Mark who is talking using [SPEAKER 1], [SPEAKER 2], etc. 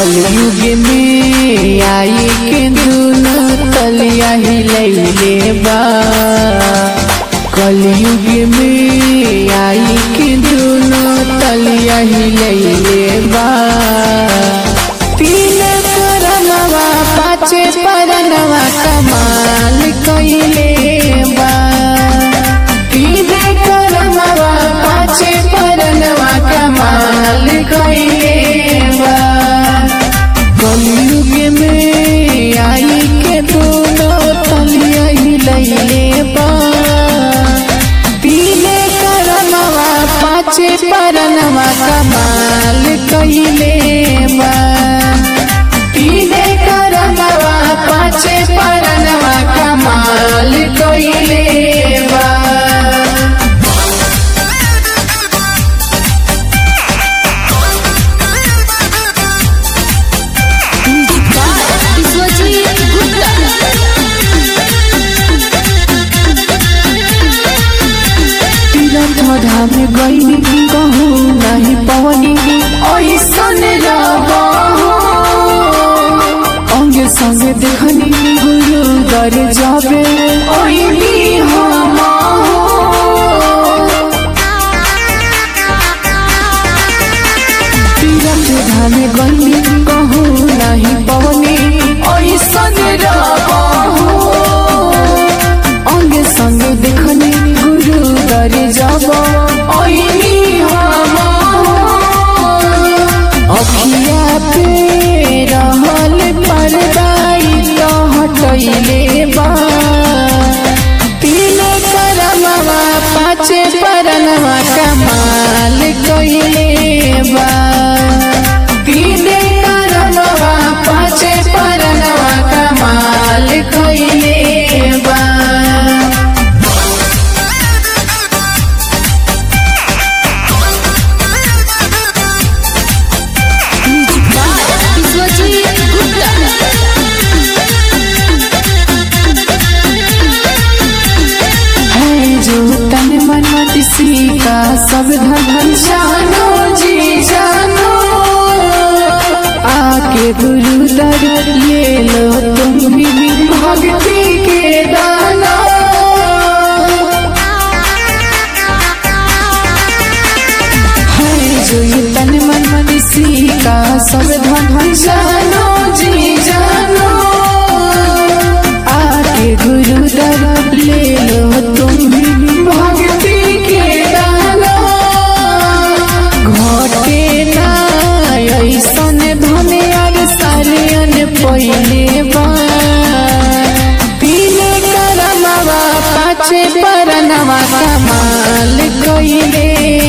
[SPEAKER 1] कलयुग में आई के दुनो तलिया हिलैले बा कलयुग में आई के दुनो तलिया हिलैले बा तीन करनवा पाँचे परनवा कमाल कइले बा तीन करनवा पाँचे परनवा कमाल कइले बा कलयुग में आई के दोनों तलिया हिलैले बा पीले करनवा पाँचे परनवा कमाल कइले बा पीले करनवा पाँचे परनवा कमाल कइले बा
[SPEAKER 2] विश्वजीत
[SPEAKER 1] तीरथ धाम गईनी कहूँ नहीं पवनी ऐसन अंगे संगे देखनी गुरु दर जाबे ओइनी हम तीरथ धाम गईनी कहूँ नहीं पवनी ऐसन अंगे संगे देखनी गुरु दर जब ओइनी हम अखिया पे रहल परदाई तो हटैले बा तीन करमवा पाँचे परनवा कमाल कइले बा तीन करमवा पाँचे परनवा कमाल कइले बा
[SPEAKER 2] विश्वजीत
[SPEAKER 1] है जो तन मन किसी का सब धन जानो जी जानो आके गुरु दर ले लो तुम भी भक्ति के दाना है जो ये तन मन किसी का सब धन जानो जी जानो आके गुरु दर ले लो तुम भी भक्ति के दाना घटे ना ऐसन धन यार सालियन पहिले बा पीले करमवा पाँचे परनवा कमाल कइले